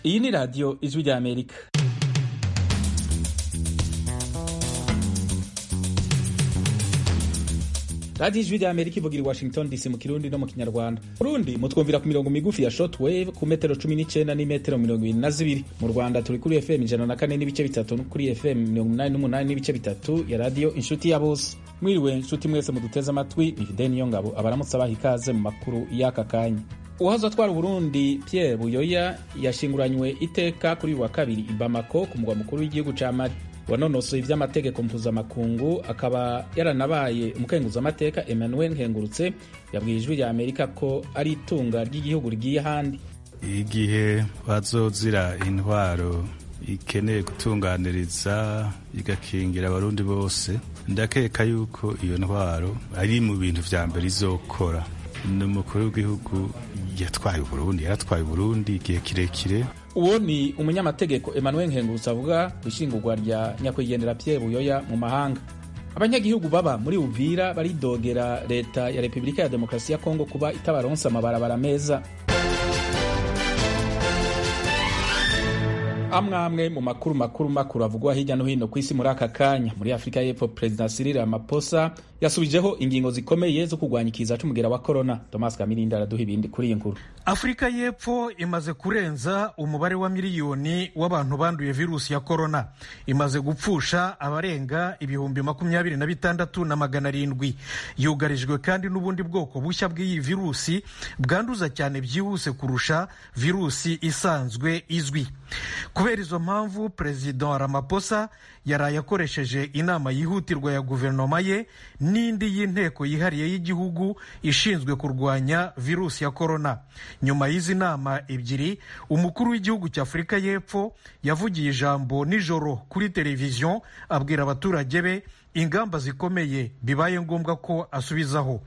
iyi ni radiyo ijwi rya amerika radiyo ijwi rya amerika ivugira i washington dc mu kirundi no mu kinyarwanda burundi mutwumvira ku mirongo migufi ya shortwave ku metero cumi n'icyenda n'imetero mirongo ibiri na zibiri mu rwanda turi kuri fm ijana na kane n'ibice bitatu no kuri fm mirongo umunani n'umunani n'ibice bitatu ya radiyo inshuti ya bose mwiriwe inshuti mwese muduteze amatwi ni fideni niyo ngabo abaramutse abaha ikaze mu makuru y'aka kanya uwahoze atwara uburundi pierre buyoya yashinguranywe iteka kuri uyu wa kabiri i bamako ku mugwa mukuru w'igihugu ca mali wanonosoye ivy'amategeko mpuzamakungu akaba yaranabaye umukenguzamateka emmanuel nkengurutse yabwiye ijwi rya amerika ko ari itunga ry'igihugu rigiye ahandi igihe bazozira intwaro ikeneye gutunganiriza igakingira abarundi bose ndakeka yuko iyo ntwaro ari mu bintu vya mbere izokora ni umukuru w'igihugu yatwaye uburundi yaratwaye uburundi igihe kirekire uwo ni umunyamategeko emmanuel nkengurutse avuga ku ishingurwa rya nyakwigendera pierre buyoya mu mahanga abanyagihugu baba muri uvira baridogera leta ya repubulika ya demokarasi ya kongo kuba itabaronsa amabarabara meza amwe amwe mu makuru makuru makuru avugwa hirya no hino ku isi muri aka kanya muri afurika y'epfo perezida cyril ramaphosa yasubijeho ingingo zikomeye zo kurwanya ikiza c'umugera wa korona thomas kamirindi araduha ibindi kuri iyi nkuru afurika y'epfo imaze kurenza umubare wa miliyoni w'abantu banduye virusi ya korona imaze gupfusha abarenga ibihumbi makumyabiri na bitandatu na magana arindwi yugarijwe kandi n'ubundi bwoko bushya bw'iyi virusi bwanduza cyane byihuse kurusha virusi isanzwe izwi kubera izo mpamvu perezida ramaphosa yaraye akoresheje inama yihutirwa ya guverinoma ye n'indi y'inteko yihariye y'igihugu ishinzwe kurwanya virusi ya korona nyuma y'izi nama ebyiri umukuru w'igihugu cya afurika y'epfo yavugiye ijambo nijoro kuri televiziyo abwira abaturage be ingamba zikomeye bibaye ngombwa ko asubizaho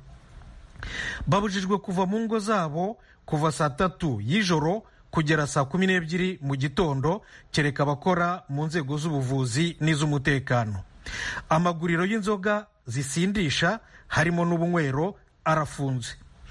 babujijwe kuva mu ngo zabo kuva saa tatu y'ijoro kugera saa kumi n'ebyiri mu gitondo kereka abakora mu nzego z'ubuvuzi n'iz'umutekano amaguriro y'inzoga zisindisha harimo n'ubunywero arafunze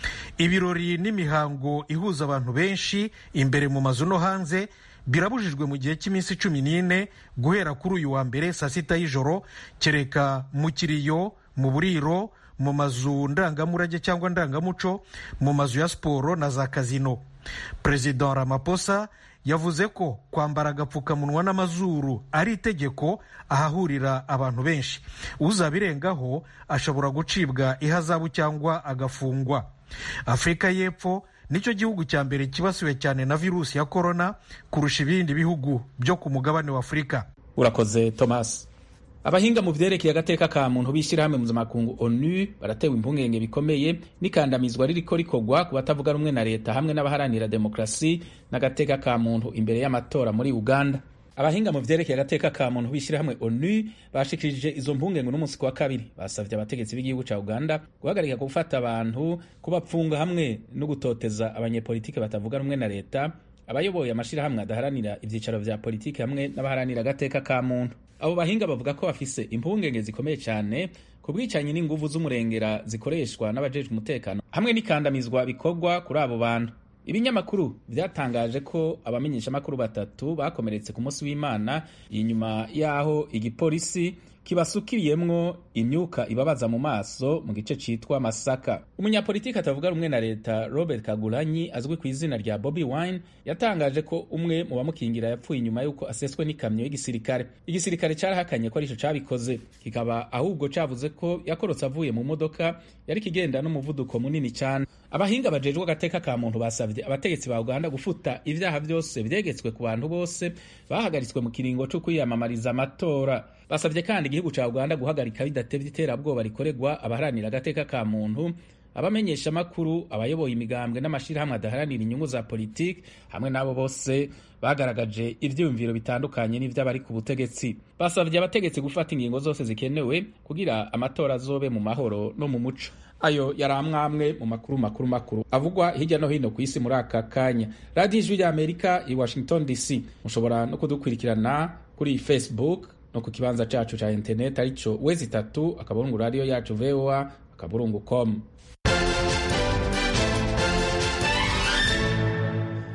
ibirori n'imihango ihuza abantu benshi imbere mu mazu no hanze birabujijwe mu gihe cy'iminsi cumi n'ine guhera kuri uyu wa mbere saa sita y'ijoro kereka mu kiriyo mu buriro mu mazu ndangamurage cyangwa ndangamuco mu mazu ya siporo na za kazino perezida ramaphosa yavuze ko kwambara agapfukamunwa n'amazuru ari itegeko ahahurira abantu benshi uzabirengaho ashobora gucibwa ihazabu cyangwa agafungwa afurika y'epfo nicyo gihugu cya mbere kibasiwe cyane na virusi ya korona kurusha ibindi bihugu byo ku mugabane wa afurika urakoze thomas abahinga mu vyerekeye agateka ka muntu b'ishyirahamwe mpuzamakungu onu baratewe impungenge bikomeye n'ikandamizwa ririko rikorwa ku batavuga rumwe na leta hamwe n'abaharanira demokarasi n'agateka ka muntu imbere y'amatora muri uganda abahinga mu vyerekeye agateka ka muntu b'ishyirahamwe onu bashikirije izo mpungenge n'umunsi ku wa kabiri basavye abategetsi b'igihugu ca uganda guhagarika gufata abantu kubapfunga hamwe no gutoteza abanyepolitike batavuga rumwe na leta abayoboye amashirahamwe adaharanira ivyicaro vya politiki hamwe n'abaharanira agateka ka muntu abo bahinga bavuga ko bafise impungenge zikomeye cyane ku bwicanyi n'inguvu z'umurengera zikoreshwa n'abajejwe umutekano hamwe n'ikandamizwa bikorwa kuri abo bantu ibinyamakuru byatangaje ko abamenyeshamakuru batatu bakomeretse ku munsi w'imana inyuma y'aho igipolisi kibasukiriyemwo imyuka ibabaza mu maso mu gice citwa Masaka. Umunyapolitiki atavuga rumwe na leta Robert Kagulanyi azwi ku izina rya Bobby Wine yatangaje ko umwe mu bamukingira yapfuye inyuma y'uko aseswe n'ikamyo y'igisirikare. Igisirikare carahakanye ko arico cabikoze, kikaba ahubwo cavuze ko yakorotse avuye mu modoka yari kigenda n'umuvuduko munini cyane. Abahinga bajejwe agateka ka muntu basavye abategetsi ba Uganda gufuta ivyaha vyose vyegetswe ku bantu bose bahagaritswe mu kiringo co kwiyamamariza amatora. basabye kandi igihugu cya uganda guhagarika bidatevye iterabwoba rikorerwa abaharanira agateka ka muntu abamenyesha amakuru abayoboye imigambwe n'amashirahamwe adaharanira inyungu za politiki hamwe n'abo bose bagaragaje ivyiyumviro bitandukanye n'ivy'abari ku butegetsi basabye abategetsi gufata ingingo zose zikenewe kugira amatora azobe mu mahoro no mu muco ayo yari amwamwe mu makuru makuru makuru avugwa hirya no hino ku isi muri aka kanya radiyo ijwi rya amerika i washington dc mushobora no kudukurikirana kuri facebook no ku kibanza cacu ca internet arico wezi itatu akaburungu radiyo yacu voa akaburungu com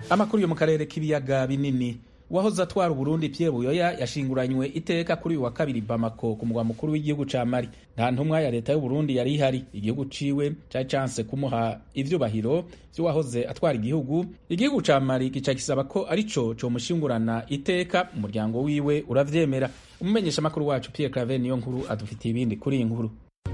amakuru yo mu karere k'ibiyaga binini uwahoze atwara uburundi pierre buyoya yashinguranywe iteka kuri uyu wa kabiri bamako ku mugwa mukuru w'igihugu ca mali nta ntumwa ya leta y'uburundi yari ihari igihugu ciwe cari canse kumuha ivyubahiro vy'uwahoze atwara igihugu igihugu ca mali gica gisaba ko arico comushingurana iteka umuryango wiwe uravyemera umumenyeshamakuru wacu pierre claver niyo nkuru adufitiye ibindi kuri iyi nkuru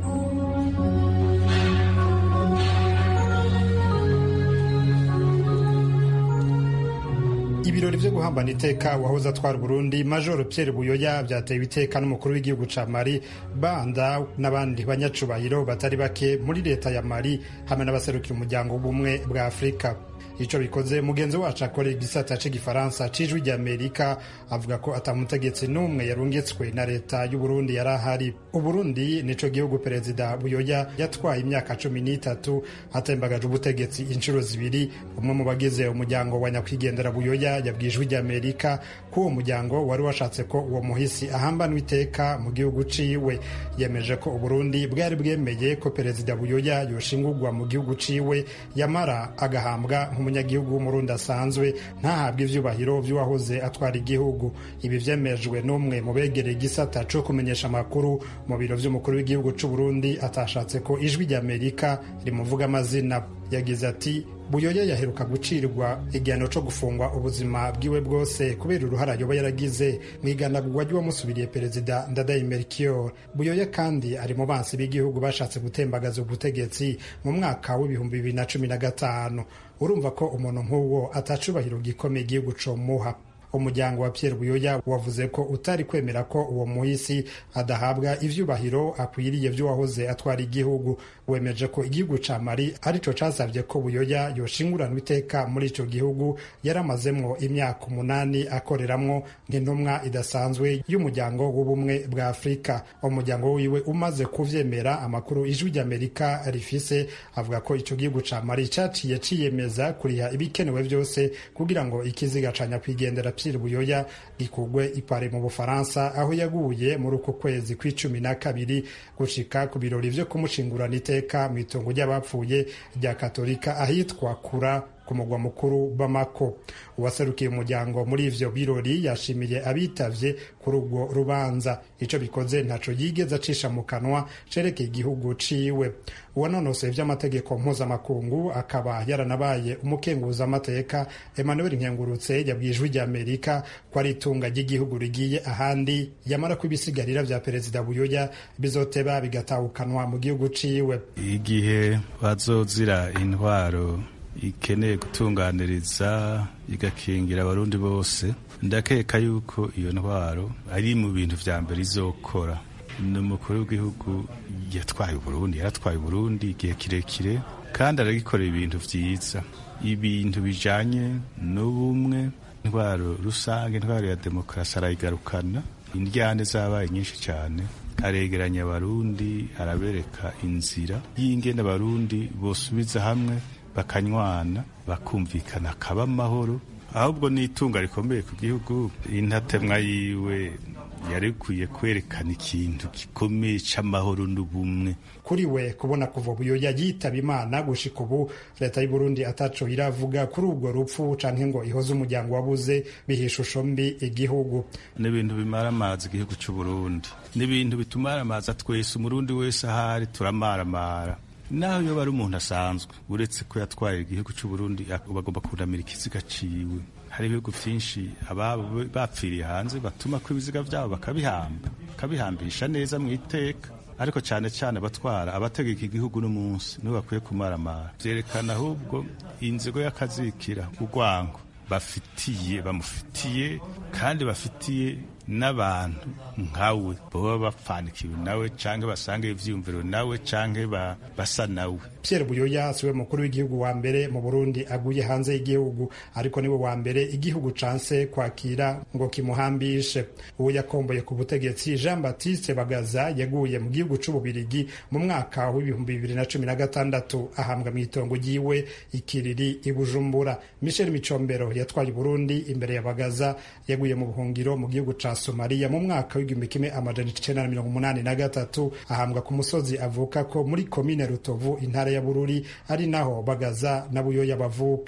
ibirori vyo guhambana iteka wahoze atwara Burundi Major Pierre Buyoya vyatewe iteka n'umukuru w'igihugu ca Mali banda n'abandi banyacubahiro batari bake muri leta ya Mali hamwe n'abaserukira umuryango w'ubumwe bwa Afurika ico bikoze mugenzi wacu akorera igisata c'igifaransa c'ijwi ry'amerika avuga ko atamutegetsi n'umwe yarungitswe na leta y'uburundi yari ahari uburundi nico gihugu perezida buyoya yatwaye imyaka cumi n'itatu atembagaje ubutegetsi inshuro zibiri umwe mu bagize umuryango wa nyakwigendera buyoya yabwiye ijwi ry'amerika ko uwo muryango wari washatse ko uwo muhisi ahambanwa iteka mu gihugu ciwe yemeje ko uburundi bwari bwemeye ko perezida buyoya yoshingurwa mu gihugu ciwe yamara agahambwa umunyagihugu w'umurundi asanzwe ntahabwe ivyubahiro vy'uwahoze atwara igihugu ibi vyemejwe n'umwe mu begereye igisata co kumenyesha amakuru mu biro vy'umukuru w'igihugu c'uburundi atashatse ko ijwi ry'amerika rimuvuga amazina yagize ati buyoya yaheruka gucirwa igihano co gufungwa ubuzima bwiwe bwose kubera uruhara yoba yaragize mu iganagurwa ry'uwamusubiriye perezida ndadaye melchior buyoya kandi ari mu bansi b'igihugu bashatse gutembagaza ubutegetsi mu mwaka w'ibihumbi bibiri na cumi na gatanu urumva ko umuntu nk'uwo atacubahiro gikomeye igihugu comuha umuryango wa Pierre Buyoya wavuze ko utari kwemera ko uwo muhisi adahabwa ivyubahiro akwiriye vy'uwahoze atwara igihugu wemeje ko igihugu ca Mali arico casavye ko Buyoya yoshinguranwa iteka muri ico gihugu yaramazemwo imyaka umunani akoreramwo nk'intumwa idasanzwe y'umuryango w'ubumwe bwa Afurika umuryango wiwe umaze kuvyemera amakuru ijwi ry'Amerika rifise avuga ko ico gihugu ca Mali caciye ciyemeza kuriha ibikenewe vyose kugira ngo ikiziga ca nyakwigendera Pierre Buyoya gikugwe ipare mu Bufaransa aho yaguye muri uko kwezi kw'icumi na kabiri gushika ku birori vyo kumushingurana iteka mu itongo ry'abapfuye rya Katolika ahitwa Kura ku mugwa mukuru Bamako uwaserukiye umuryango muri ivyo birori yashimiye abitavye kuri ubwo rubanza ico bikoze ntaco yigeze acisha mu kanwa cerekeye igihugu ciwe uwanonosoye vy'amategeko mpuzamakungu akaba yaranabaye umukenguza amateka Emmanuel Nkengurutse yabwiye ijwi ry'Amerika ko ari itunga ry'igihugu rigiye ahandi yamara ko ibisigarira vya perezida Buyoya bizoteba bigatawukanwa mu gihugu ciwe igihe bazozira intwaro ikeneye gutunganiriza igakingira abarundi bose ndakeka yuko iyo ntwaro ari mu bintu vya mbere izokora ni umukuru w'igihugu yatwaye uburundi yaratwaye uburundi igihe kirekire kandi aragikorera ibintu vyiza ibintu bijanye n'ubumwe intwaro rusange intwaro ya demokarasi arayigarukana indyane zabaye nyinshi cyane aregeranya abarundi arabereka inzira y'ingene abarundi bosubiza hamwe bakanywana bakumvikana akaba amahoro ahubwo n'itunga rikomeye ku gihugu intatemwa yiwe yari ikwiye kwerekana ikintu gikomeye c'amahoro n'ubumwe kuri we kubona kuva buyoya yitaba imana gushika ubu leta y'uburundi ataco iravuga kuri ubwo rupfu canke ngo ihoze umuryango wabuze biha ishusho mbi igihugu ni ibintu bimara amazi igihugu c'uburundi ni ibintu bitumara amazi twese umurundi wese ahari turamaramara naho iyo bari umuntu asanzwe uretse ko yatwaye igihugu c'uburundi bagomba kunamira ikiziga ciwe hari ibihugu vyinshi ababo bapfiriye hanze batuma ko ibiziga vyabo bakabihamba bakabihambisha neza mu iteka ariko cyane cyane abatwara abategeka igihugu n'umunsi nibo bakwiye kumaramara vyerekana ahubwo inzigo y'akazikira urwango bafitiye bamufitiye kandi bafitiye n'abantu nkawe baba bapfanikiwe nawe canke basanga ivyiyumviro nawe canke basa nawe Pierre Buyoya siwe mukuru w'igihugu wa mbere mu Burundi aguye hanze y'igihugu ariko niwe wa mbere igihugu canse kwakira ngo kimuhambishe uwo yakomboye ku butegetsi Jean Baptiste Bagaza yaguye mu gihugu c'ububirigi mu mwaka w'ibihumbi bibiri na cumi na gatandatu ahambwa mu itongo ryiwe ikiriri i Bujumbura Michel Micombero yatwaye Burundi imbere ya Bagaza yaguye mu buhungiro mu gihugu ca Somalia mu mwaka w'igihumbi kimwe amajana icenda na mirongo umunani na gatatu ahambwa ku musozi avuka ko muri komine Rutovu intara ya Bururi ari naho Bagaza na Buyoya bavuka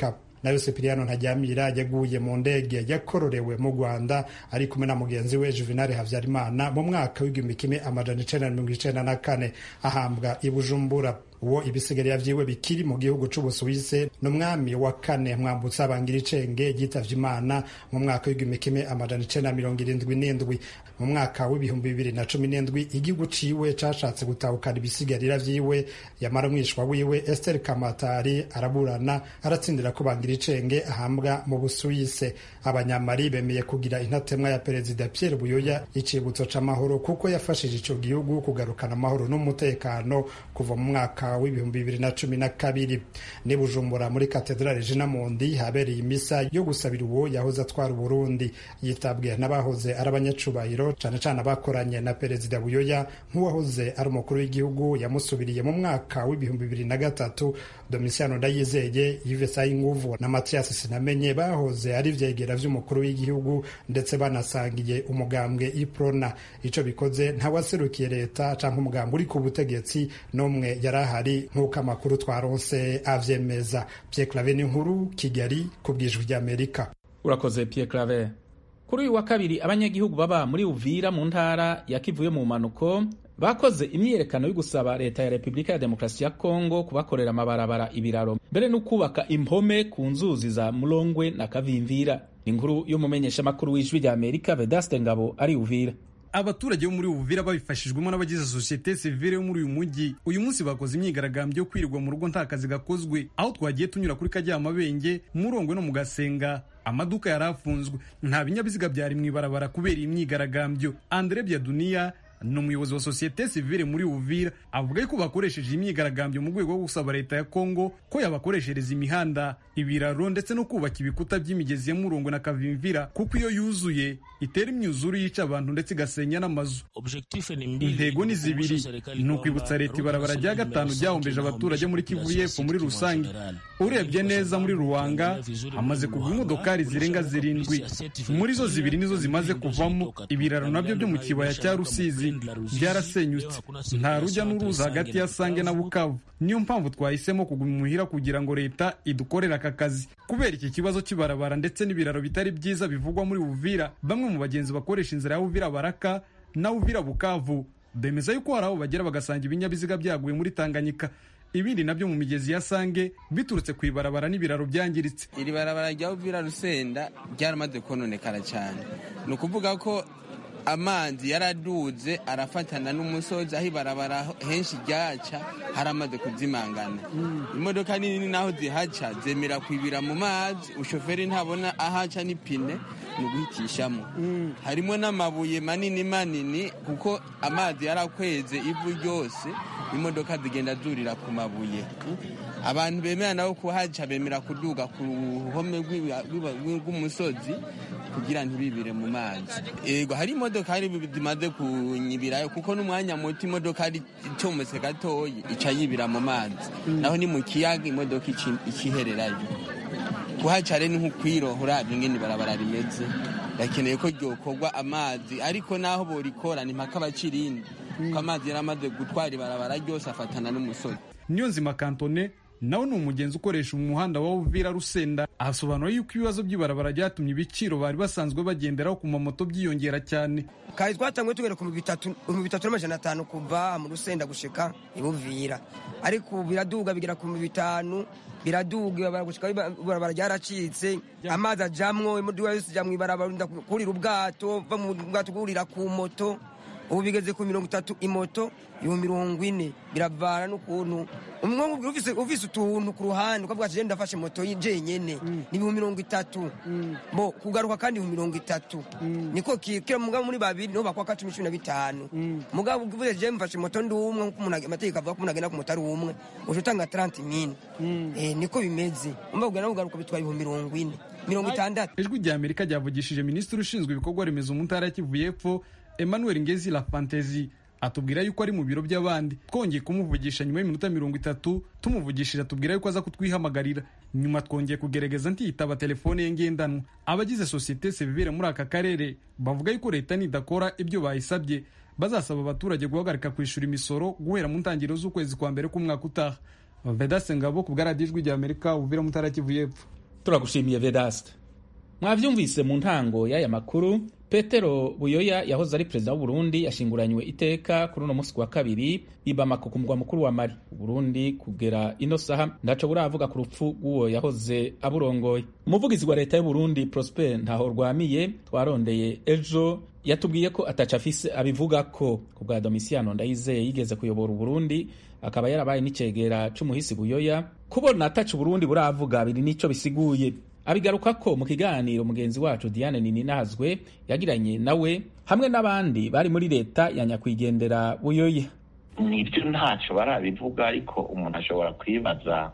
nayo Sipiriano Ntajyamira yaguye mu ndege yakororewe mu Rwanda ari kumwe na mugenzi we Juvenal Havyarimana mu mwaka w'igihumbi kimwe amajana icenda na mirongo icenda na kane ahambwa i Bujumbura uwo ibisigarira vyiwe bikiri mu gihugu c'ubusuwise n'umwami wa kane mwambutsa bangira icenge yitavye imana mu mwaka w'igihumbi kimwe amajana icenda na mirongo irindwi n'indwi mu mwaka w'ibihumbi bibiri na cumi n'indwi igihugu ciwe cashatse gutahukana ibisigarira vyiwe yamara umwishwa wiwe Esther Kamatari araburana aratsindira ko bangira icenge ahambwa mu busuwise abanyamari bemeye kugira intatemwa ya perezida Pierre Buyoya icibutso c'amahoro kuko yafashije ico gihugu kugarukana amahoro n'umutekano kuva mu mwaka w'ibihumbi bibiri na cumi na kabiri ni Bujumbura muri katedrale Jina Mundi habereye imisa yo gusabira uwo yahoze atwara Burundi yitabwe n'abahoze ari abanyacubahiro cane cane abakoranye na perezida Buyoya nk'uwahoze ari umukuru w'igihugu yamusubiriye mu mwaka w'ibihumbi bibiri na gatatu Domitiano Ndayizeye Yves Sayinguvu na Mathias Sinamenye bahoze ari vyegera vy'umukuru w'igihugu ndetse banasangiye umugambwe Iprona ico bikoze ntawaserukiye leta canke umugambwe uri ku butegetsi n'umwe yari ahari nk'uko amakuru twaronse avyemeza Pierre Claver n'inkuru Kigali ku bwijwi ry'Amerika urakoze Pierre Claver kuri uyu wa kabiri abanyagihugu baba muri Uvira mu ntara ya Kivuye mu manuko bakoze imyiyerekano yo gusaba leta ya Repubulika ya Demokarasi ya Kongo kubakorera amabarabara ibiraro mbere no kubaka impome ku nzuzi za Mulongwe na Kavimvira inkuru y'umumenyeshamakuru w'ijwi rya Amerika Vedaste Ngabo ari Uvira abaturage bo muri Uvira babifashijwemo n'abagize sosiyete sivile yo muri uyu mujyi uyu munsi bakoze imyigaragambyo yo kwirirwa mu rugo nta kazi gakozwe aho twagiye tunyura kuri Karyamabenge Murongwe no mu Gasenga amaduka yari afunzwe nta binyabiziga byari mu ibarabara kubera iyi myigaragambyo Andre Biaduniya ni umuyobozi wa sosiyete sivile muri Uvira avuga yuko bakoresheje imyigaragambyo mu rwego rwo gusaba leta ya Kongo ko yabakoreshereza imihanda ibiraro ndetse no kubaka ibikuta by'imigezi ya Murongwe na Kavimvira kuko iyo yuzuye itera imyuzure yica abantu ndetse igasenya n'amazu intego ni zibiri ni ukwibutsa leta ibarabara rya gatanu ryahombeje abaturage muri Kivu y'Epfo muri rusange urebye neza muri Ruwanga hamaze kugwa imodokari zirenga zirindwi muri zo zibiri nizo zimaze kuvamo ibiraro nabyo byo mu kibaya cya Rusizi byarasenyutse nta rujya n'uruza hagati ya Sange na Bukavu niyo mpamvu twahisemo kuguma imuhira kugira ngo leta idukorere aka kazi kubera iki kibazo cy'ibarabara ndetse n'ibiraro bitari byiza bivugwa muri Uvira bamwe mu bagenzi bakoresha inzira ya Uvira Baraka na Uvira Bukavu bemeza yuko hari aho bagera bagasanga ibinyabiziga byaguye muri Tanganyika ibindi nabyo mu migezi ya Sange biturutse ku ibarabara n'ibiraro byangiritse iri barabara rya Uvira Rusenda ryaramaze kononekara cyane ni ukuvuga ko amazi yaraduze arafatana n'umusozi aho ibarabara henshi ryaca haramaze kuzimangana imodoka nini naho zihaca zemera kwibira mu mazi ushoferi ntabona ahaca n'ipine ni uguhitishamo harimo n'amabuye manini manini kuko amazi yarakweze ivu ryose imodoka zigenda zurira ku mabuye abantu bemera nabo kuhaca bemera kuduga ku ruhome rw'umusozi kugira ntibibire mu mazi yego hari imodokari zimaze kunyibirayo kuko n'umwanya muto imodokari icometse gatoyi ica yibira mu mazi naho ni mu kiyaga imodoka ikihererayo kuhaca rero ni nk'ukwiroha urabye ingene ibarabara rimeze ndakeneye ko ryokorwa amazi ariko naho borikora ni mpaka abacirindi kuko amazi yaramaze gutwara ibarabara ryose afatana n'umusozi niyo nzima kantone nawe ni umugenzi ukoresha umuhanda wa Uvira Rusenda asobanura yuko ibibazo by'ibarabara byatumye ibiciro bari basanzwe bagenderaho ku mamoto byiyongera cyane kari twatanguye tugera ku bihumbi bitatu n'amajana atanu kuva mu Rusenda gushika ibuvira ariko biraduga bigera ku bihumbi bitanu biraduga gushika ibarabara ryaracitse amazi ajamwo imodoka yose ijya mu ibarabara kurira ubwato va mu bwato kurira ku moto ubu bigeze ku mirongo itatu imoto ibihumbi mirongo ine biravana n'ukuntu umwe ufise utuntu ku ruhande ukavuga ati ndafashe moto jenyene ni ibihumbi mirongo itatu bo kugaruka kandi ibihumbi mirongo itatu niko kira mugabo muri babiri niho bakwaka cumi cumi na bitanu mugabo uvuze je mfashe moto ndi umwe nkuko amategeko avuga ko umuntu agenda ku moto ari umwe uje utanga 30 mine niko bimeze umva kugana kugaruka bitwara ibihumbi mirongo ine mirongo itandatu ijwi rya amerika ryavugishije minisitiri ushinzwe ibikorwa remezo mu ntara ya kivu y'epfo emmanuel ngezi la fantezi atubwira yuko ari mu biro by'abandi twongeye kumuvugisha nyuma y'iminota mirongo itatu tumuvugishije atubwira yuko aza kutwihamagarira nyuma twongeye kugerageza ntiyitaba telefone ye ngendanwa abagize sosiyete sivire muri aka karere bavuga yuko leta nidakora ibyo bayisabye bazasaba abaturage guhagarika kwishyura imisoro guhera mu ntangiriro z'ukwezi kwa mbere k'umwaka utaha vedase ngabo ku bwaradijwi rya amerika uvira mu ntara kivu y'epfo turagushimiye vedaste mwavyumvise mu ntango y'aya makuru petero buyoya yahoze ari perezida w'uburundi yashinguranywe iteka kuri uno munsi wa kabiri i bamako ku mugwa mukuru wa mali uburundi kugera ino saha ndaco buravuga ku rupfu rw'uwo yahoze aburongoye umuvugizi wa leta y'uburundi prosper ntaho rwamiye twarondeye ejo yatubwiye ko ataca afise abivuga ko ku bwa domisiyano ndayizeye yigeze kuyobora uburundi akaba yarabaye n'icegera c'umuhisi buyoya kubona ataca uburundi buravuga biri n'ico bisiguye abigaruka ko mu kiganiro mugenzi wacu Diane Nininazwe yagiranye nawe hamwe n'abandi bari muri leta ya nyakwigendera buyoya nibyo ntacyo barabivuga ariko umuntu ashobora kwibaza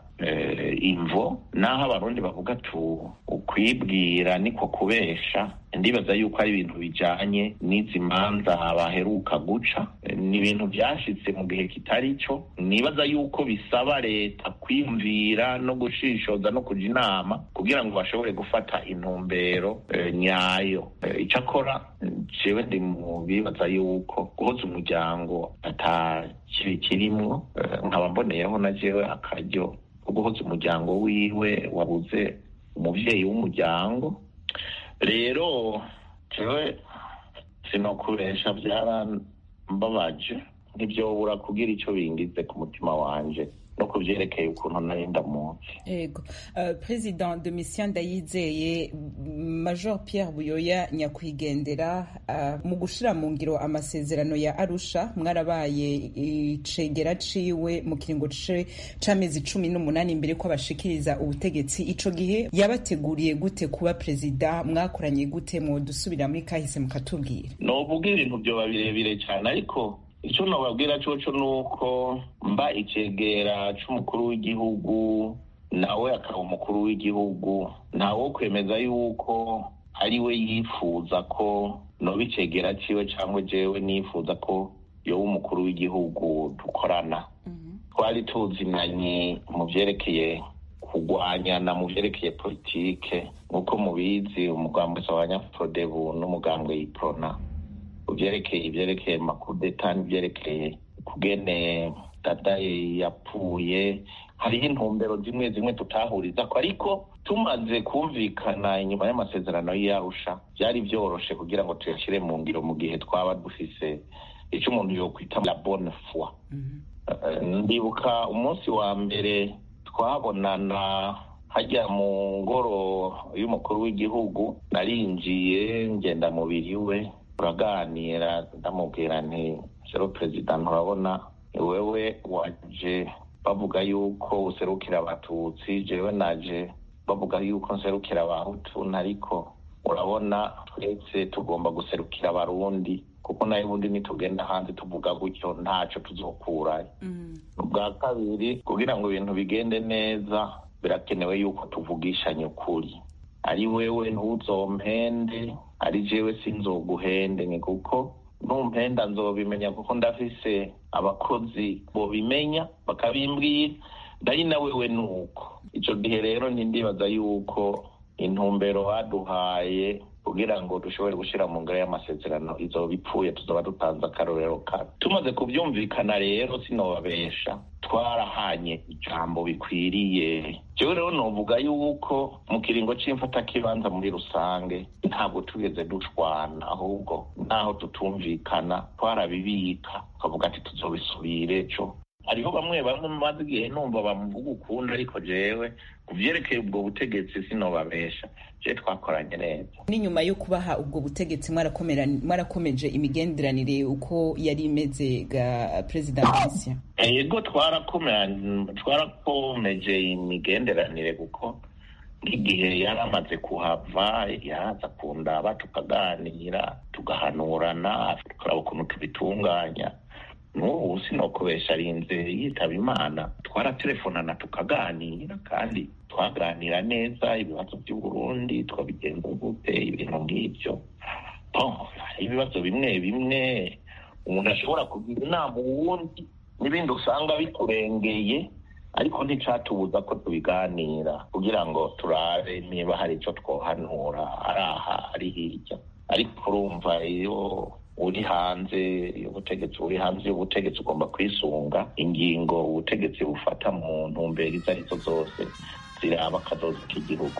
imvo naho abarundi bavuga tu ukwibwira niko kubesha ndibaza yuko ari ibintu bijanye n'izi manza baheruka guca ni ibintu byashitse mu gihe kitari cyo nibaza yuko bisaba leta kwiyumvira no gushishoza no kuja inama kugira ngo bashobore gufata intumbero nyayo icyo akora jewe ndi mu bibaza yuko guhoza umuryango ata kibi kirimwo nkaba mboneyeho na jewe akaryo ko guhoza umuryango wiwe wabuze umuvyeyi w'umuryango rero jewe sinokubesha byarambabaje ntivyobura kugira ico bingize ku mutima wanje no ku vyerekeye ukuntu nari ndamuzi ego uh, president domitien ndayizeye major pierre buyoya nyakwigendera uh, mu gushira mu ngiro amasezerano ya arusha mwarabaye icegera ciwe mu kiringo c'amezi cumi n'umunani imbere ko abashikiriza ubutegetsi ico gihe yabateguriye gute kuba perezida mwakoranye gute dusubira muri kahise mukatubwira novuga ibintu vyoba birebire cane ariko icyo nababwira coco ni uko mba icegera c'umukuru w'igihugu nawe akaba umukuru w'igihugu ntawo kwemeza yuko ari we yifuza ko noba icegera ciwe cyangwa jewe nifuza ko yoba umukuru w'igihugu dukorana twari tuzinanye mu vyerekeye kurwanyana mu vyerekeye politike nk'uko mubizi umugambwe w'abanyaprodebu n'umugambwe yiprona uvyerekeye ivyerekeye makudeta n'ivyerekeye kugene dadaye yapfuye hariho intumbero zimwe zimwe tutahurizako ariko tumaze kumvikana inyuma y'amasezerano y'arusha byari vyoroshe kugira ngo tuyashyire mu ngiro mu gihe twaba dufise ico umuntu yokwita la bonne foi ndibuka umunsi wa mbere twabonana hajya mu ngoro y'umukuru w'igihugu narinjiye ngenda mubiri we turaganira ndamubwira nti sero perezida nturabona wewe waje bavuga yuko userukira abatutsi jewe naje bavuga yuko nserukira abahutu ariko urabona twese tugomba guserukira abarundi kuko nayo ubundi nitugenda hanze tuvuga gutyo ntaco tuzokurayo ubwa kabiri kugira ngo ibintu bigende neza birakenewe yuko tuvugishanye ukuri ari wewe ntuzompende ari jewe sinzoguhende ni kuko numpenda nzobimenya kuko ndafise abakozi bobimenya bakabimbwira ndari na wewe nuko ico gihe rero ntindibaza yuko intumbero baduhaye kugira ngo dushobore gushira mu ngoro y'amasezerano izoba ipfuye tuzoba dutanze akarorero kabi tumaze kuvyumvikana rero sinobabesha twarahanye ijambo bikwiriye jewe rero novuga yuko mu kiringo c'imfatakibanza muri rusange ntabwo tugeze dushwana ahubwo naho tutumvikana twarabibika tukavuga ati tuzobisubire ejo hariho bamwe bamwe maze igihe numva bamuvuga ukunda ariko jewe ku vyerekeye ubwo butegetsi sinobabesha je twakoranye neza n'inyuma yo kubaha ubwo butegetsi mwarakomeje imigenderanire uko yari imeze ga perezida Domitien yego twarakomeje imigenderanire kuko nk'igihe yari amaze kuhava yaza kundaba tukaganira tugahanurana tukaraba ukuntu tubitunganya n'ubu sinokubesha arinze yitaba imana twaratelefonana tukaganira kandi twaganira neza ibibazo by'uburundi twabigenza gute ibintu nk'ibyo ibibazo bimwe bimwe umuntu ashobora kugira inama uwundi n'ibindi usanga bikurengeye ariko nticatubuza ko tubiganira kugira ngo turabe niba hari icyo twohanura ari aha ari hirya ariko urumva iyo uri hanze ubutegetsi uri hanze y'ubutegetsi ugomba kwisunga ingingo ubutegetsi bufata mu ntumbero izo arizo zose ziraba akazoza k'igihugu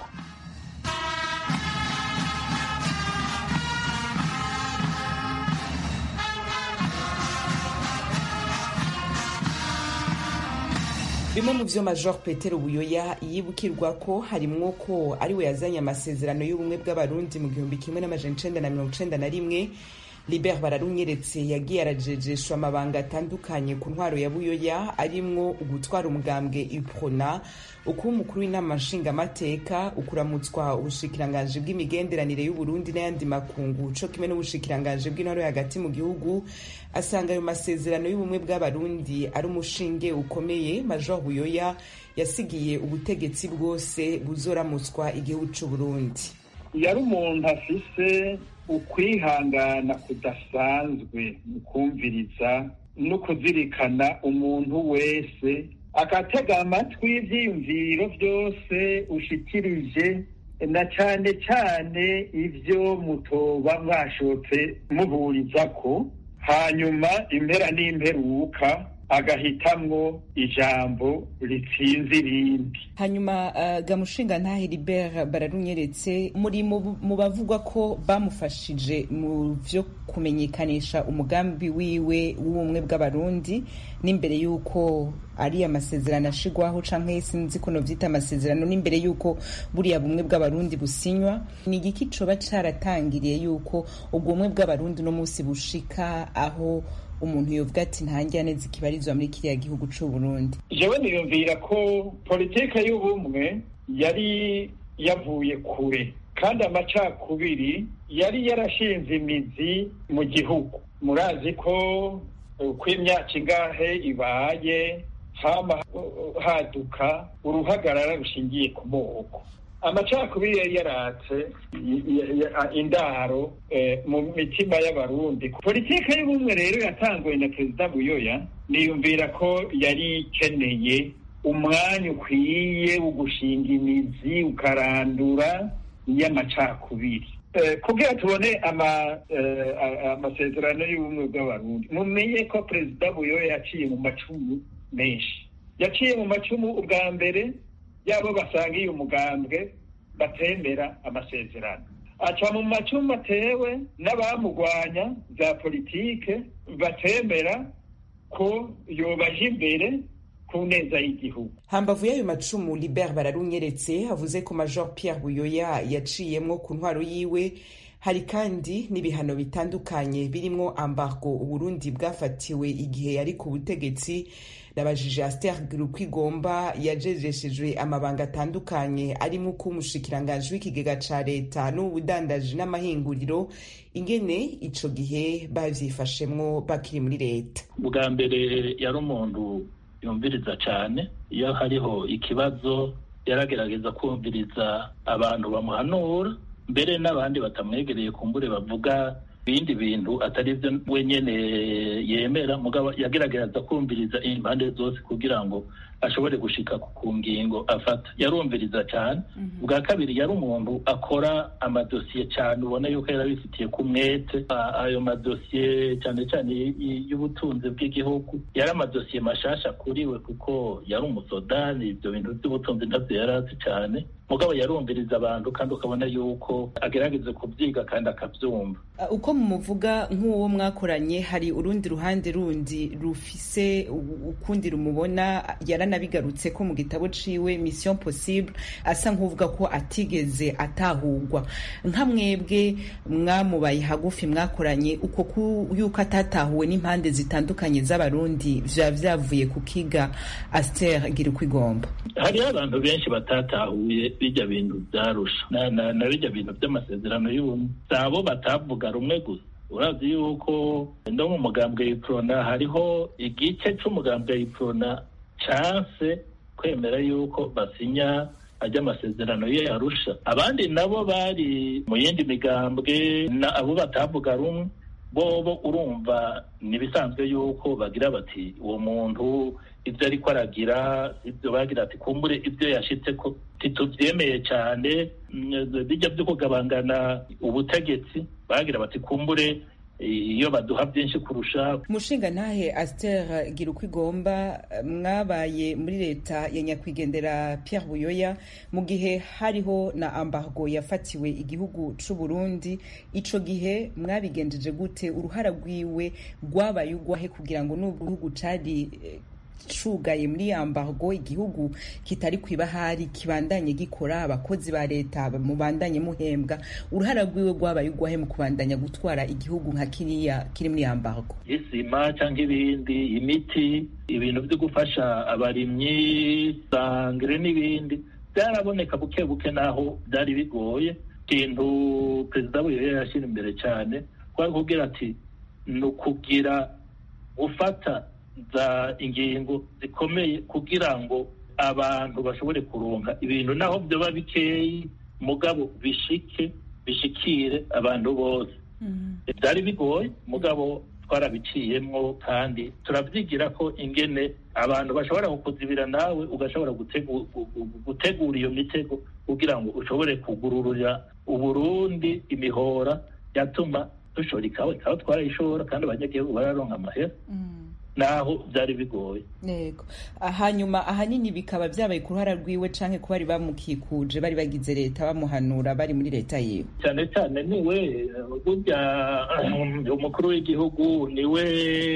bimwe mu vyo major petero buyoya yibukirwa ko harimwo ko ari we yazanye amasezerano y'ubumwe bw'abarundi mu gihumbi kimwe n'amajana icenda na mirongo icenda na rimwe libert bararunyeretse yagiye arajejeshwa amabanga atandukanye ku ntwaro ya buyoya arimwo ugutwara umugambwe iprona ukuba umukuru w'inama nshingamateka ukuramutswa ubushikiranganji bw'imigenderanire y'uburundi n'ayandi makungu co kimwe n'ubushikiranganji bw'intwaro yo hagati mu gihugu asanga ayo masezerano y'ubumwe bw'abarundi ari umushinge ukomeye major buyoya yasigiye ubutegetsi bwose buzoramutswa igihugu c'uburundi yari umuntu afise ukwihangana kudasanzwe mu kumviriza no kuzirikana umuntu wese agatega amatwi ivyiyumviro vyose ushikirije na cane cane ivyo mutoba mwashotse muhurizako hanyuma impera n'imperuka agahitamwo ijambo ritsinze irindi hanyuma uh, gamushinga ntahe libert bararunyeretse muri mu bavugwa ko bamufashije mu vyo kumenyekanisha umugambi wiwe w'ubumwe bw'abarundi n'imbere y'uko ari amasezerano ashigwaho canke sinzi ko novyita amasezerano n'imbere y'uko buriya bumwe bw'abarundi businywa ni igiki coba caratangiriye y'uko ubwo bumwe bw'abarundi uno musi bushika aho umuntu yovuga ati ntangira neza ikibarizwa muri kiriya gihugu c'u Burundi jewe niyumvira ko politike y'ubumwe yari yavuye kure kandi amacakubiri yari yarashinze imizi mu gihugu murazi ko uko imyaka ingahe ibaye hama haduka uruhagarara rushingiye ku moko amacakubiri yari yaratse indaro mu mitima y'abarundi politike y'ubumwe rero yatanguwe na perezida buyoya niyumvira ko yari ikeneye umwanya ukwiye wo gushinga imizi ukarandura y'amacakubiri kugira tubone amasezerano y'ubumwe bw'abarundi mumenye ko perezida buyoya yaciye mu macumu menshi yaciye mu macumu ubwa mbere yabo basangiye umugambwe batemera amasezerano aca mu macumu atewe n'abamugwanya za politike batemera ko yobaje imbere ku neza y'igihugu hambavu y'ayo macumu libert bararunyeretse avuze ko major pierre buyoya yaciyemwo ku ntwaro yiwe hari kandi n'ibihano bitandukanye birimwo ambargo uburundi bwafatiwe igihe yari ku butegetsi nabajije aster rukwigomba yajejeshejwe amabanga atandukanye arimo uko umushikiranganji w'ikigega ca leta n'ubudandaji n'amahinguriro ingene ico gihe bavyifashemwo bakiri muri leta bwa mbere yari umuntu yumviriza cane iyo hariho ikibazo yaragerageza kumviriza abantu bamuhanura mbere n'abandi batamwegereye kumbure bavuga ibindi bintu atari byo wenyene yemera mugabo yagerageza kumviriza impande zose kugira ngo ashobore gushika ku ngingo afata yarumviriza cyane bwa kabiri yari umuntu akora amadosiye cyane ubona yuko yarabifitiye ku mwete ayo madosiye cyane cyane y'ubutunzi bw'igihugu yari amadosiye mashasha kuri we kuko yari umusodani ibyo bintu by'ubutunzi ntabyo yari azi cyane mugabo yarumviriza abantu kandi ukabona yuko agerageza kubyiga kandi akabyumva uko mumuvuga nk'uwo mwakoranye hari urundi ruhande rundi rufise ukundi rumubona yaranabigarutse ko mu gitabo ciwe mission possible asa nk'uvuga ko atigeze atahurwa nka mwebwe mwamubaye hagufi mwakoranye uko yuko atatahuwe n'impande zitandukanye z'abarundi vya vyavuye ku kiga aster gira uko igomba hariho abantu benshi batatahuye bijya bintu byarusha na, na, na bijya bintu by'amasezerano y'ubumwe sabo batavuga rumwe gusa urazi yuko no mu mugambwe y'iprona hariho igice c'umugambwe y'iprona canse kwemera yuko basinya ajya amasezerano ye yarusha abandi nabo bari mu yindi migambwe na abo batavuga rumwe bobo urumva nibisanzwe yuko bagira bati uwo muntu ibyo ariko aragira ibyo bagira ati kumbure ibyo yashitse ko titubyemeye cyane bijya byo kugabangana ubutegetsi bagira bati kumbure iyo baduha byinshi kurusha umushinga ntahe Aster gira uko igomba mwabaye muri leta ya nyakwigendera Pierre Buyoya mu gihe hariho na ambargo yafatiwe igihugu c'u Burundi ico gihe mwabigenjeje gute uruhara rwiwe rwabaye ugwahe kugira ngo n'ubwo gihugu cari cugaye muri ambargo igihugu kitari kwibahari kibandanye gikora abakozi ba leta mubandanye muhembwa uruhara rwiwe rwabaye ugwahe mu kubandanya gutwara igihugu nka kiriya kiri muri ambargo isima cyangwa ibindi imiti ibintu byo gufasha abarimyi sangre n'ibindi byaraboneka buke buke naho byari bigoye ikintu perezida buyoya yashyira imbere cyane kwari kubwira ati ni ukugira gufata za ingingo zikomeye kugira ngo abantu bashobore kuronka ibintu naho byoba bikeyi mugabo bishike bishikire abantu bose byari bigoye mugabo twarabiciyemwo kandi turabyigira ko ingene abantu bashobora kukuzibira nawe ugashobora gutegura iyo mitego kugira ngo ushobore kugururira uburundi imihora yatuma dushora ikawa ikawa twarayishora kandi abanyagihugu bararonka amahera naho byari bigoye yego hanyuma ahanini bikaba byabaye ku ruhara rwiwe canke ko bari bamukikuje bari bagize leta bamuhanura bari muri leta yiwe cyane cyane niwe burya umukuru w'igihugu niwe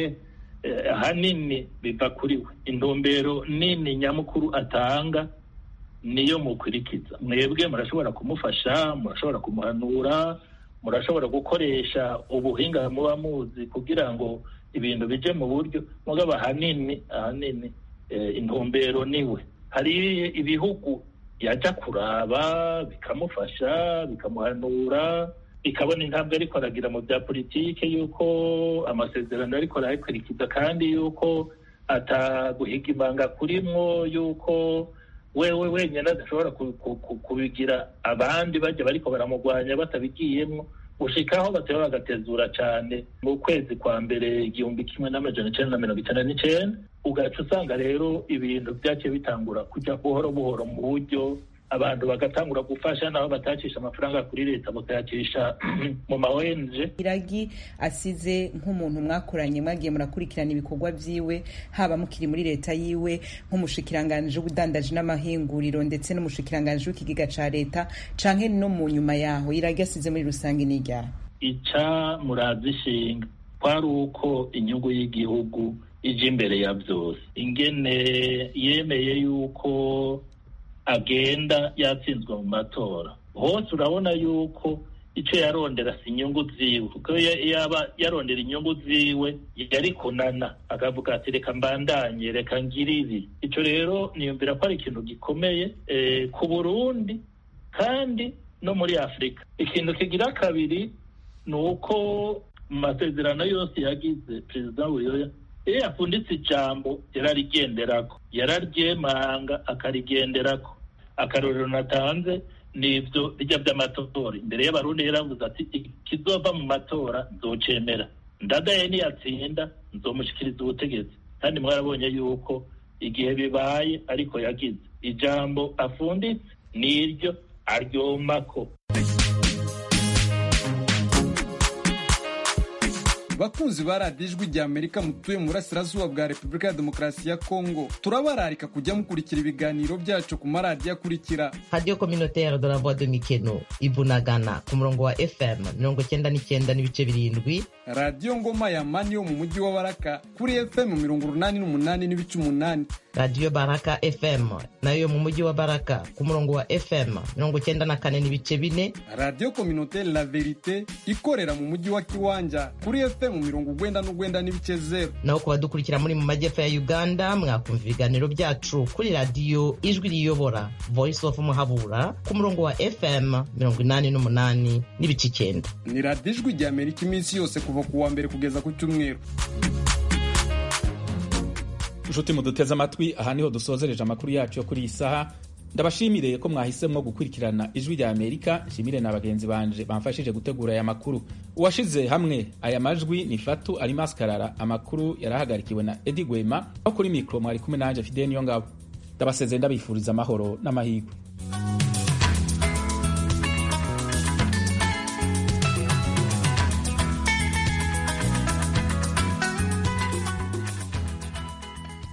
ahanini biva kuri we intumbero nini nyamukuru atanga niyo mukurikiza mwebwe murashobora kumufasha murashobora kumuhanura murashobora gukoresha ubuhinga muba muzi kugira ngo ibintu bije mu buryo mugabo ahanini ahanini intumbero niwe hari ibihugu yajya kuraba bikamufasha bikamuhanura bikabona intambwe ariko aragira mu bya politike y'uko amasezerano ariko arayakurikiza kandi y'uko ataguhiga ibanga kurimwo y'uko wewe wenyine adashobora kubigira abandi bajya bariko baramugwanya batabigiyemwo gushikaho bateba bagatezura cyane mu kwezi kwa mbere igihumbi kimwe n'amajana icenda na mirongo icenda n'icenda ugaca usanga rero ibintu byaciye bitangura kujya buhoro buhoro mu buryo abantu bagatangura gufasha nabo batacisha amafaranga kuri leta bakayacisha mu ma ONG iragi asize nk'umuntu mwakoranye mwagiye murakurikirana ibikorwa vyiwe haba mukiri muri leta yiwe nk'umushikiranganje w'ubudandaji n'amahinguriro ndetse n'umushikiranganje w'ikigega ca leta canke no mu nyuma yaho iragi asize muri rusange n'iryaha ica murazishinga kwari uko inyungu y'igihugu ije imbere ya byose ingene yemeye yuko agenda yatsinzwe mu matora hose urabona yuko icyo yarondera si inyungu ziwe kuko yaba yarondera inyungu ziwe yari kunana akavuga ati reka mbandanye reka ngire ibi icyo rero niyumvira ko ari ikintu gikomeye ku burundi kandi no muri afurika ikintu kigira kabiri ni uko mu masezerano yose yagize perezida buyoya iyo yapfunditse ijambo yararigenderako yararyemanga akarigenderako akarorero natanze ni ibyo bijya by'amatora imbere y'abarundi yaravuze ati ikizova mu matora nzocemera ndadaye niyatsinda nzomushyikiriza ubutegetsi kandi mwarabonye yuko igihe bibaye ariko yagize ijambo afunditse n'iryo aryomako bakunzi ba radiyo ijwi rya amerika mutuye mu burasirazuba bwa repubulika ya demokarasi ya kongo turabararika kujya mukurikira ibiganiro byacu ku maradiyo akurikira radiyo kominoteri de la voix de mikeno ibunagana ku murongo wa fm mirongo cyenda n'icyenda n'ibice birindwi radiyo ngoma ya mani yo mu mujyi wa baraka kuri fm mirongo urunani n'umunani n'ibice umunani radiyo baraka fm nayo yo mu mujyi wa baraka ku murongo wa fm mirongo cyenda na kane n'ibice bine radiyo kominoteri la verite ikorera mu mujyi wa kiwanja kuri fm mu mirongo ugwenda n'ugwenda n'ibice zero naho ku badukurikira muri mu majyepfo ya uganda mwakumva ibiganiro byacu kuri radiyo ijwi riyobora voice of muhabura ku murongo wa fm mirongo inani n'umunani n'ibice icyenda ni radiyo ijwi rya amerika iminsi yose kuva ku wa mbere kugeza ku cyumweru inshuti muduteze amatwi aha niho dusozereje amakuru yacu yo kuri iyi saha ndabashimire ko mwahisemo gukurikirana ijwi rya amerika nshimire na bagenzi banje bamfashije gutegura aya makuru uwashize hamwe aya majwi ni fatu alimas karara amakuru yarahagarikiwe na edi gwema aho kuri mikoro mwari kumwe nanjye fideni yo ngabo ndabasezeye ndabifuriza amahoro n'amahirwe